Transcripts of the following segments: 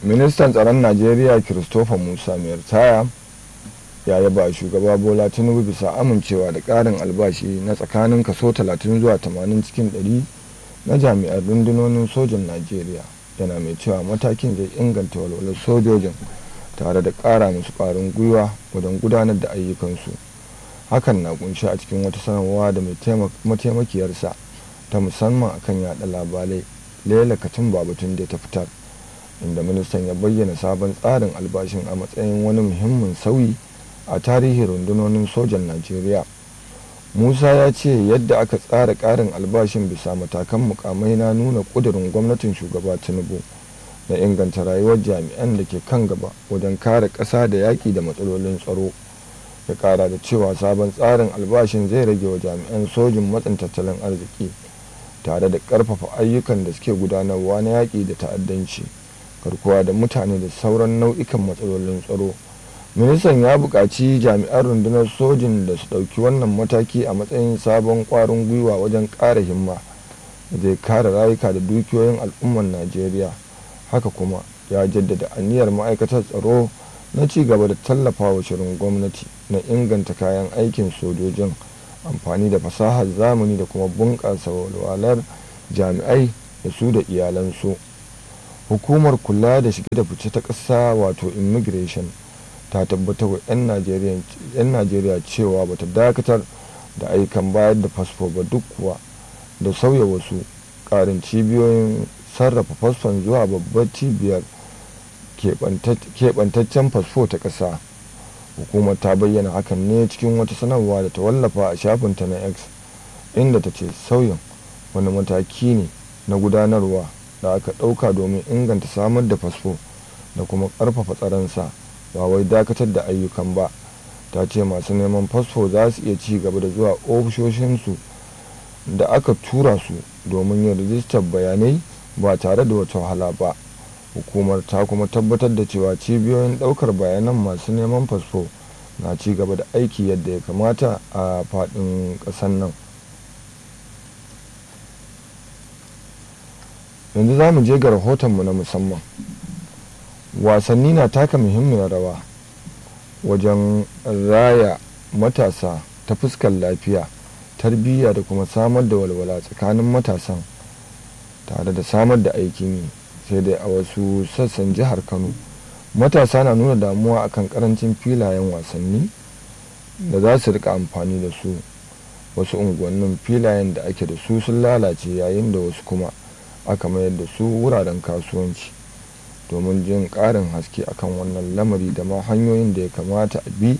ministan tsaron najeriya christopher musa mai ritaya ya yaba shugaba bola tinubu bisa amincewa da ƙarin albashi na tsakanin kaso 30 zuwa 80 cikin 100 na jami'ar rundunonin sojan najeriya yana mai cewa matakin zai inganta walwalar sojojin tare da ƙara musu ƙwarin gwiwa wajen gudanar da ayyukansu hakan na kunshi a cikin wata sanarwa da mataimakiyarsa ta musamman akan yada labarai lela katin babatun da ta fitar inda ministan ya bayyana sabon tsarin albashin a matsayin wani muhimmin sauyi a tarihin rundunonin sojan najeriya musa ya ce yadda aka tsara ƙarin albashin bisa matakan mukamai na nuna ƙudurin gwamnatin shugaba tinubu na inganta rayuwar jami'an da ke kan gaba wajen kare ƙasa da yaƙi da matsalolin tsaro ya ƙara da cewa sabon tsarin albashin zai rage wa jami'an sojin matsin tattalin arziki tare da ƙarfafa ayyukan da suke gudanarwa na yaƙi da ta'addanci garkuwa da mutane da sauran nau'ikan matsalolin tsaro ministan ya buƙaci jami'an rundunar sojin da su ɗauki wannan mataki a matsayin sabon ƙwarin gwiwa wajen ƙara himma da zai kare rayuka da dukiyoyin al'ummar najeriya haka kuma ya jaddada aniyar ma'aikatar tsaro na ci gaba da tallafa wa shirin gwamnati na inganta kayan aikin sojojin amfani da fasahar zamani da kuma bunƙasa walwalar jami'ai da su da iyalansu hukumar kula da shige da fice ta ƙasa wato immigration ta tabbatar wa 'yan najeriya cewa bata dakatar da aikan bayar da fasfo ba duk kuwa da sauya wasu ƙarin cibiyoyin sarrafa fasfon zuwa babbar cibiyar keɓantaccen fasfo ta ƙasa hukumar ta bayyana hakan ne cikin wata sanarwa da ta wallafa a shafinta na x inda ta ce sauyin wani mataki ne na gudanarwa da aka ɗauka domin inganta samar da fasfo da kuma ƙarfafa tsaronsa ba wai dakatar da ayyukan ba ta ce masu neman fasfo za su iya ci gaba da zuwa ofishoshinsu da aka tura su domin yin rijistar bayanai ba tare da wata wahala ba hukumar ta kuma tabbatar da cewa cibiyoyin daukar bayanan masu neman fasfo na ci gaba da aiki yadda ya kamata a faɗin ƙasar nan yanzu za mu je ga rahotonmu na musamman wasanni na taka muhimmiyar rawa wajen raya matasa ta fuskar lafiya tarbiyya da kuma samar da walwala tsakanin matasan tare da samar da aikin yi sai dai a wasu sassan jihar kano matasa na nuna damuwa akan karancin filayen wasanni da za su rika amfani da su wasu unguwannin filayen da ake da su sun lalace yayin da wasu kuma aka mayar da su wuraren kasuwanci domin jin ƙarin haske akan wannan lamari da ma hanyoyin da ya kamata a bi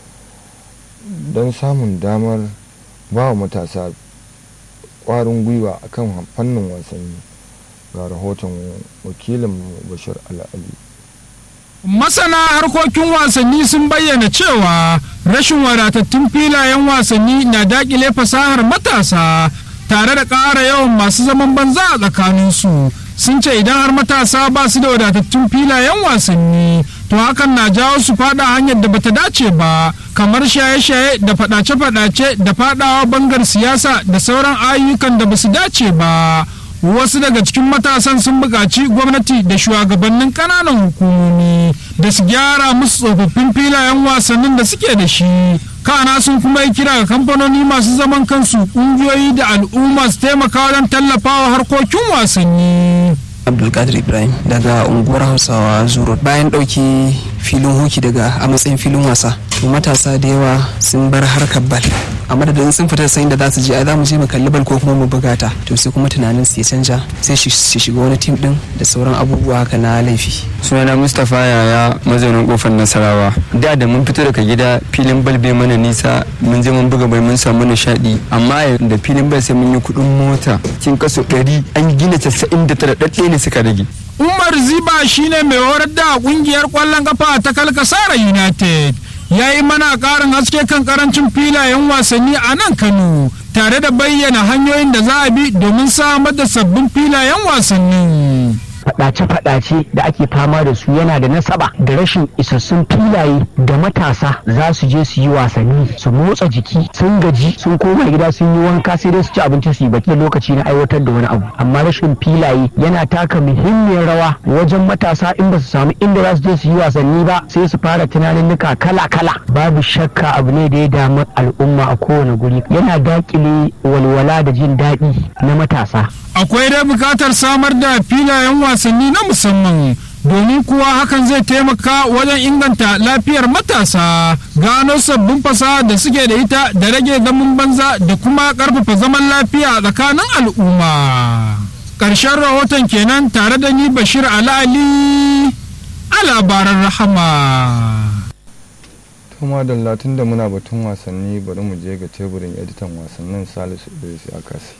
don samun damar ba wa matasa ƙwarin gwiwa akan fannin wasanni ga rahoton wakilin bashir al'ali masana harkokin wasanni sun bayyana cewa rashin wadatattun filayen wasanni na dakile fasahar matasa tare da ƙara yawan masu zaman banza a tsakaninsu sun ce idan har matasa ba su da wadatattun filayen wasanni to hakan na jawo su fada hanyar da bata dace ba kamar shaye-shaye da fadace-fadace da fadawa bangar siyasa da sauran ayyukan da basu dace ba wasu daga cikin matasan sun buƙaci gwamnati da shugabannin ƙananan hukumomi da su gyara musu tsofaffin filayen wasannin da suke da shi kana sun kuma yi kira ga kamfanoni masu zaman kansu ƙungiyoyi da al'umma su taimaka wajen tallafawa harkokin wasanni abdulkadir ibrahim daga unguwar hausawa zuro bayan ɗauki filin hoki daga a matsayin filin wasa to matasa da yawa sun bar harkar bal a madadin sun fita sayin da za su je a za mu je mu kalli bal ko kuma mu buga ta to sai kuma tunanin su ya canja sai su shiga wani tim din da sauran abubuwa haka na laifi sunana mustapha yaya mazaunin kofar nasarawa da da mun fito daga gida filin bal bai mana nisa mun je mun buga bai mun samu nishadi amma da filin bal sai mun yi kuɗin mota cikin kaso ɗari an gina casa'in da tara ɗaɗɗe ne suka rage umar ziba shine mai horar da kungiyar kwallon kafa ta kalkasara united ya yi mana karin haske kan karancin filayen wasanni a nan kano tare da bayyana hanyoyin da za a bi domin samar da sabbin filayen wasannin faɗa faɗace-faɗace da ake fama da su yana da nasaba da rashin isassun filaye da matasa za su je su yi wasanni su motsa jiki sun gaji sun koma gida sun yi wanka sai dai su ci abinci su yi baki da lokaci na aiwatar da wani abu amma rashin filaye yana taka muhimmiyar rawa wajen matasa in ba su samu inda za su je su yi wasanni ba sai su fara tunaninnika kala-kala babu shakka abu ne da ya damu al'umma a kowane guri yana dakile walwala da jin daɗi na matasa akwai dai bukatar samar da filayen wasanni na musamman domin kuwa hakan zai taimaka wajen inganta lafiyar matasa gano sabbin fasaha da suke da ita da rage zaman banza da kuma karfafa zaman lafiya tsakanin al'umma ƙarshen rahoton kenan tare da ni bashir ali a labaran rahama kuma da latin da muna batun wasanni bari mu je ga teburin editan wasannin salisu idris akasi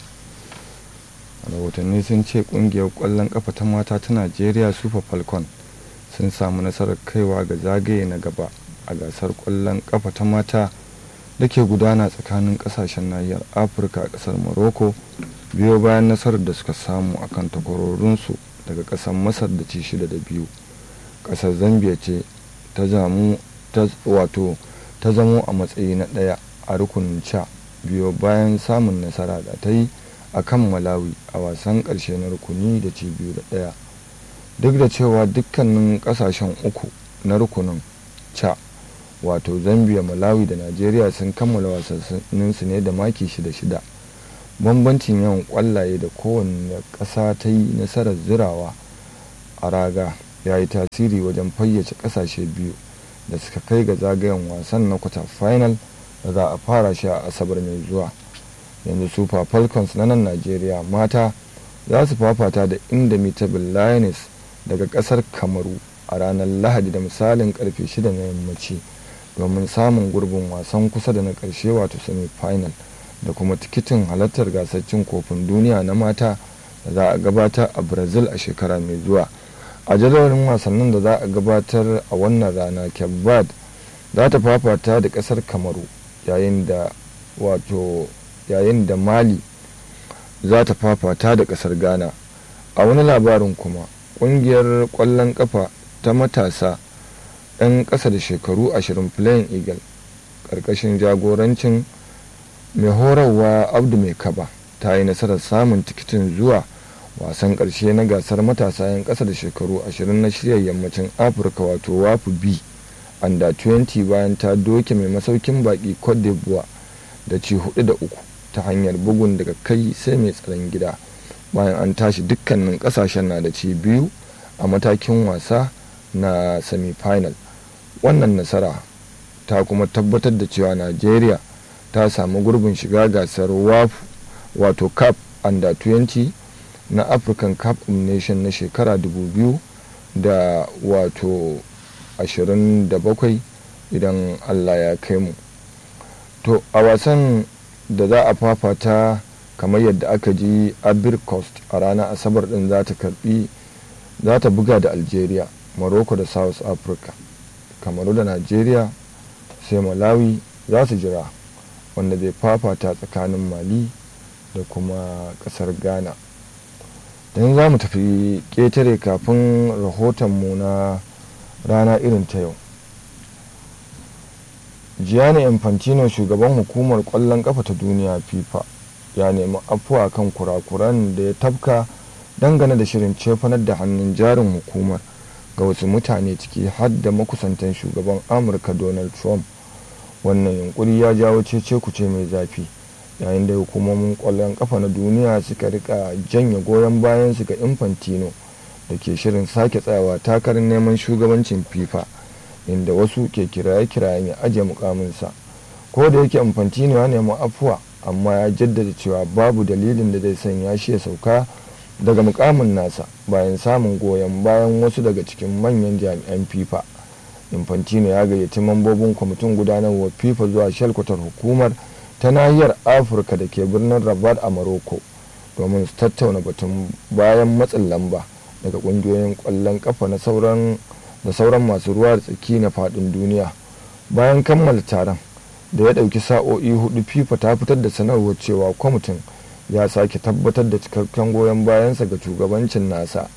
rahotanni sun ce kungiyar kwallon kafa ta mata ta najeriya super falcon sun samu nasarar kaiwa ga zagaye na gaba a gasar kwallon kafa ta mata da ke gudana tsakanin kasashen nahiyar afirka a kasar morocco biyo bayan nasarar da suka samu a kan takwarorinsu daga kasar masar da ci shida da biyu kasar zambia ce ta zamu wato ta zamo a matsayi na ɗaya a rukunin ca biyo bayan samun nasara da ta yi a kan malawi a wasan ƙarshe na rukuni da ci biyu da ɗaya duk da cewa dukkanin ƙasashen uku na rukunin ca wato zambia malawi da najeriya sun kammala wasanninsu ne da maki shida shida bambancin yawan ƙwallaye da kowane ƙasa ta yi nasarar zirawa a raga ya yi tasiri wajen fayyace ƙasashe biyu da suka kai ga zagayen wasan na kwata final da za a fara shi a asabar mai zuwa yanzu super falcons na nan najeriya mata za su fafata da indomitable lioness daga kasar kamaru a ranar lahadi da misalin karfe 6 na yammaci domin samun gurbin wasan kusa da na karshe wato semi final da kuma tikitin halartar gasar cin kofin duniya na mata da za a gabatar a brazil a shekara mai zuwa a jadawalin wasannin da za a gabatar a wannan rana kebbad za ta fafata da kasar kamaru yayin da wato yayin da mali za ta fafata da kasar ghana a wani labarin kuma kungiyar kwallon kafa ta matasa 'yan ƙasa da shekaru 20 playing eagle ƙarƙashin jagorancin mai horarwa abdu mai kaba ta yi nasarar samun tikitin zuwa wasan ƙarshe na gasar matasa 'yan ƙasa da shekaru 20 na shirya yammacin afirka wato wafu b under 20 bayan ta doke mai masaukin baki cote d'ivoire da ci hudu da uku ta hanyar bugun daga kai sai mai tsaron gida bayan an tashi dukkanin kasashen na da ci biyu a matakin wasa na semi-final wannan nasara ta kuma tabbatar da cewa najeriya ta samu gurbin shiga gasar wafu wato cap under 20 na african cup of nation na shekara 2000 da wato 27 idan allah ya kai mu to a wasan da za a fafata kamar yadda aka ji abir coast a ranar asabar din za ta karbi za ta buga da algeria morocco da south africa kamaru da nigeria sai malawi za su jira wanda zai fafata tsakanin mali da kuma kasar ghana don za mu tafi ƙetare kafin rahotonmu na rana irin ta yau gianni infantino shugaban hukumar kwallon kafa ta duniya fifa ya nemi afuwa kan kurakuran da ya tafka dangane da shirin cefanar da hannun jarin hukumar ga wasu mutane ciki har da makusantan shugaban amurka donald trump wannan yunkuri ya jawo cece kuce mai zafi yayin da hukumomin kwallon kafa na duniya suka rika janye goyon bayan su ga infantino da ke shirin sake tsayawa takarar neman shugabancin fifa inda wasu ke kiraye-kirayen ya ajiye mukaminsa ko da yake infantino ya nemi afuwa amma ya jaddada cewa babu dalilin da zai sanya shi ya sauka daga mukamin nasa bayan samun goyon bayan wasu daga cikin manyan jami'an fifa infantino ya gayyaci mambobin kwamitin gudanarwar fifa zuwa shalkwatar hukumar ta nahiyar afirka da ke birnin rabat a morocco domin su tattauna batun bayan matsin lamba daga kungiyoyin kwallon kafa na sauran da sauran masu ruwa da tsaki na fadin duniya bayan kammala taron da ya ɗauki sa'o'i hudu fifa ta fitar da sanarwar cewa kwamitin ya sake tabbatar da cikakken goyon bayansa ga shugabancin nasa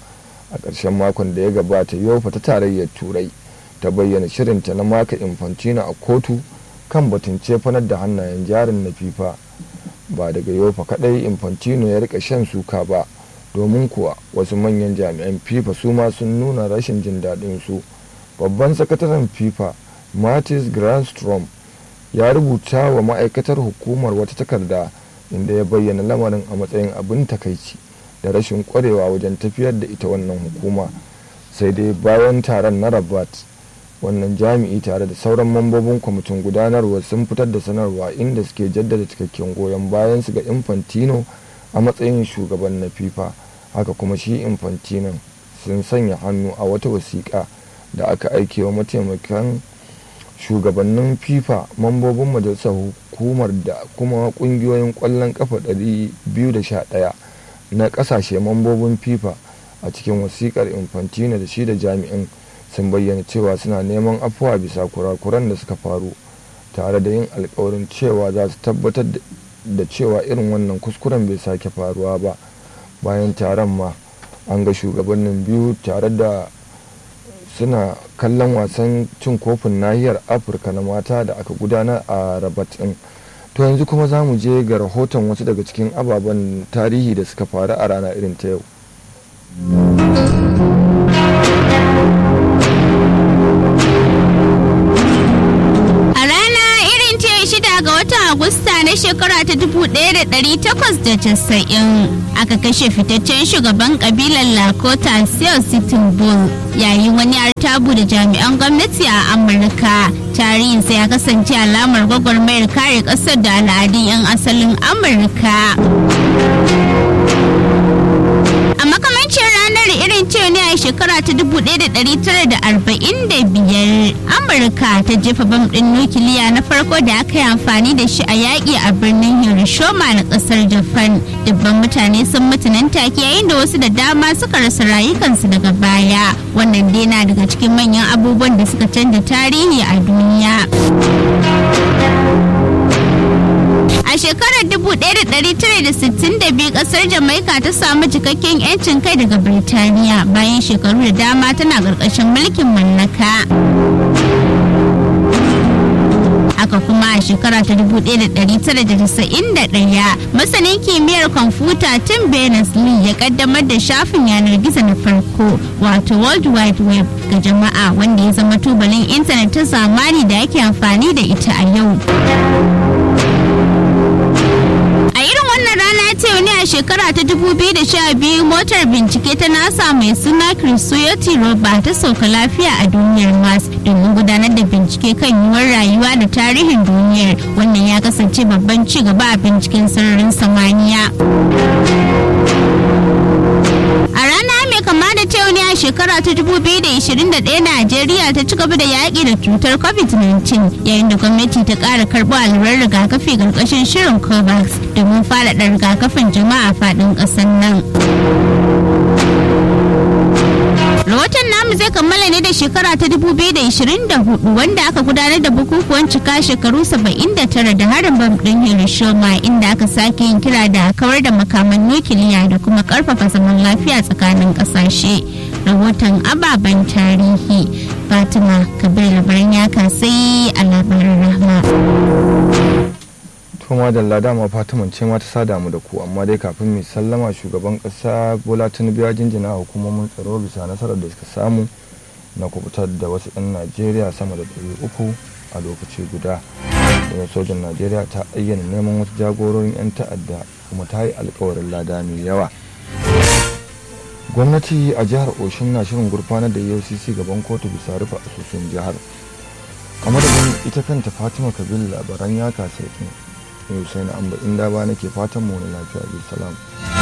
a ƙarshen makon da ya gabata yofa ta tarayyar turai ta bayyana shirinta na maka infantino a kotu kan batun cefanar da hannayen jarin na fifa ba daga yofa kadai infantino ya rika shan suka ba domin kuwa wasu manyan jami'an fifa su ma sun nuna rashin jin daɗin su babban sakataren fifa martis grandstrom ya rubuta wa ma'aikatar hukumar wata takarda inda ya bayyana lamarin a matsayin abin takaici da rashin kwarewa wajen tafiyar da ita wannan hukuma sai dai bayan taron na rabat wannan jami'i tare da sauran mambobin kwamitin gudanarwa sun fitar da sanarwa inda suke jaddada cikakken goyon bayan su ga infantino a matsayin shugaban na fifa haka kuma shi infantino sun sanya hannu a wata wasiƙa da aka aike wa mataimakan shugabannin fifa mambobin majalisar hukumar da kuma kungiyoyin kwallon kafa 211 na kasashe mambobin fifa a cikin wasikar infantino da shi da jami'in sun bayyana cewa suna neman afuwa bisa kurakuran da suka faru tare da yin alkawarin cewa za su tabbatar da cewa irin wannan kuskuren bai sake faruwa ba bayan taron ma an ga shugabannin biyu tare da suna kallon wasan cin kofin nahiyar afirka na mata da aka gudanar a rabat din to yanzu kuma za mu je ga rahoton wasu daga cikin ababen tarihi da suka faru a rana irin ta yau Agusta na shekara ta 1890 aka kashe fitaccen shugaban kabilar Lakota Sioux Sitting Bull yayin wani artabu da jami'an gwamnati a Amurka. Tarihinsa ya kasance alamar gwagwarmayar kare ƙasar da al'adun 'yan asalin Amurka. A makamancin ranar irin ce ne a shekara ta 1945 Amurka ta jefa bam ɗin nukiliya na farko da aka yi amfani da shi a yaƙi a birnin Hiroshima na ƙasar Japan. Dubban mutane sun mutu nan take yayin da wasu da dama suka rasa rayukansu daga baya. Wannan dai na daga cikin manyan abubuwan da suka canza tarihi a duniya. A shekarar 1962 kasar Jamaika ta samu cikakken 'yancin kai daga Birtaniya bayan shekaru da dama tana ƙarƙashin mulkin mallaka. haka kuma a shekara ta 1991 masanin kimiyyar kwamfuta tim berners-lee ya kaddamar da shafin yanar gizo na farko wato world wide web ga jama'a wanda ya zama tubalin intanet ta zamani da ake amfani da ita a yau a irin wannan rana ta yau ne a shekara ta 2012 motar bincike ta nasa mai suna Curiosity rover ta sauka lafiya a duniyar mars domin gudanar da bincike kan yiwuwar rayuwa da tarihin duniyar wannan ya kasance babban ci gaba a binciken sararin samaniya a rana mai kama da ta yau ne a shekara ta 2021 najeriya ta ci gaba da yaƙi da cutar covid-19 yayin da gwamnati ta ƙara karɓo allurar rigakafi ƙarƙashin shirin covax domin faɗaɗa rigakafin jama'a faɗin ƙasar nan rahoton namu zai kammala ne da shekara ta 2024 wanda aka gudanar da bukukuwan cika shekaru 79 da harin bam ɗin hiroshima inda aka sake yin kira da kawar da makaman nukiliya da kuma karfafa zaman lafiya tsakanin ƙasashe rahoton ababen tarihi fatima kabir labaran ya kasai a labarin rahma kuma da dama fatiman ce ma ta sada mu da ku amma dai kafin mai sallama shugaban kasa bola tinubu ya jinjina hukumomin tsaro bisa nasarar da suka samu na kubutar da wasu 'yan najeriya sama da 300 a lokaci guda daga sojan najeriya ta ayyana neman wasu jagororin 'yan ta'adda kuma ta yi alkawarin lada mai yawa gwamnati a jihar oshin na shirin gurfanar da efcc gaban kotu bisa rufe asusun jihar a madadin ita kanta fatima kabil labaran ya kasa yau sai na amba inda ba nake fatan mu na lafiya bi salam